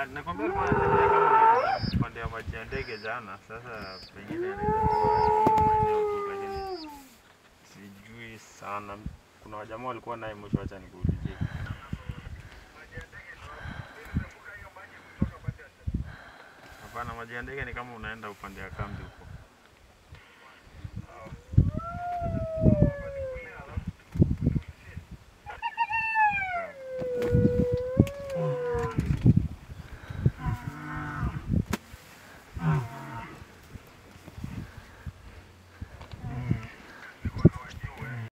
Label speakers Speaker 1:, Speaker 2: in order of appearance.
Speaker 1: Ah, nakwambia alikuwa anatembea kama upande wa maji ya ndege jana. Sasa pengine anaweza kuwa hiyo maeneo tu, lakini sijui sana. Kuna wajamaa walikuwa naye mwisho, acha nikuulizie. Hapana, maji ya ndege ni kama unaenda upande wa kambi huko.